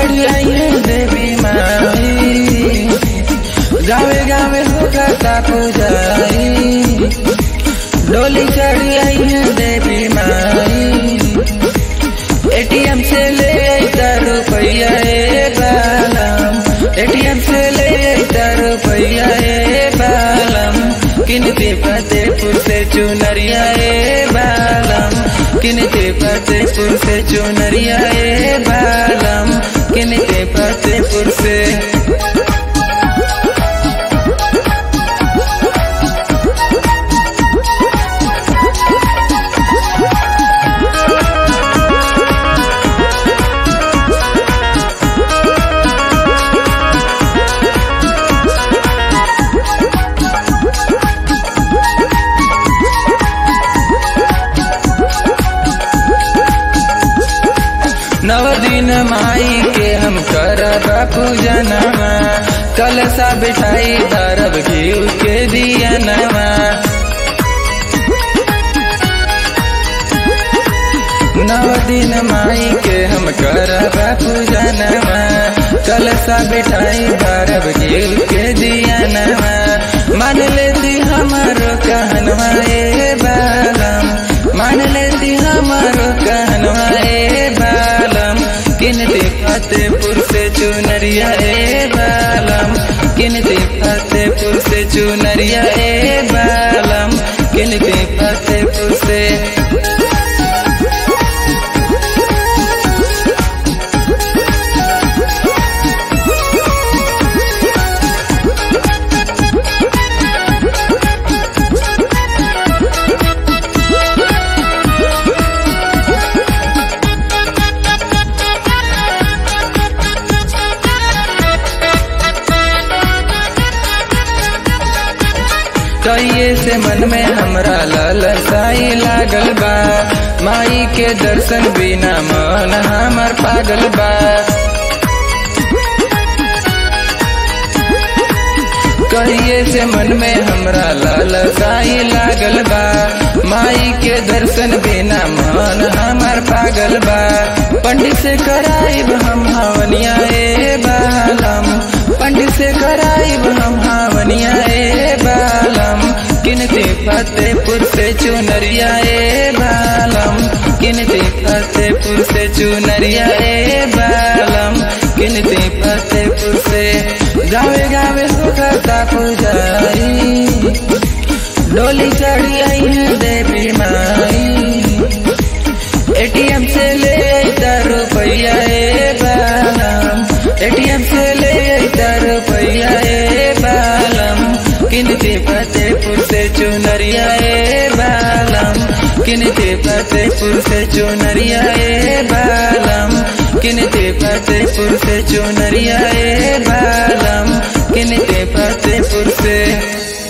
चढ़ी आई है देवी माई गावे गावे होता पुजारी डोली चढ़ी आई है देवी माई एटीएम से ले अइता रुपैया ए बालम एटीएम से ले अइता रुपैया ए बालम किनते फतेहपुर से चुनरिया ए बालम किनते फतेहपुर से चुनरिया ए बालम किनते फतेहपुर से नव दिन माई के हम करब पूजनवा कलसा बिठाई धरब घीव के दियनवा नव दिन माई के हम करब पूजनवा कलसा बिठाई धरब घीव के दियनवा मान लेती हमारो कहनवा ए बालम मान लेती हमारो कहनवा ए बालम किनते फतेहपुर से चुनरिया ए बालम किनते फतेहपुर से चुनरिया ए बालम किनते फतेहपुर से कहिए से मन में हमरा ललसाई लागल बा माई के दर्शन बिना मन हमर पागल बा कहिए से मन में हमरा ललसाई लागल बा माई के दर्शन बिना मन हमर पागल बा पंडित से कराइब हम हवनिया ए बालम पंडित से कराइब हम हवनिया ए बालम किनते फतेहपुर से चुनरिया ए बालम किनते फतेहपुर से चुनरिया ए बालम किनते फतेहपुर से गावे गावे होता पुजारी डोली चढ़ी आई है देवी माई एटीएम से ले अइता रुपैया ए बालम एटीएम से ले अइता रुपैया ए बालम किनते फतेहपुर से चुनरिया ए बालम किनते फतेहपुर से चुनरिया ए बालम किनते फतेहपुर से चुनरिया ए बालम किनते फतेहपुर से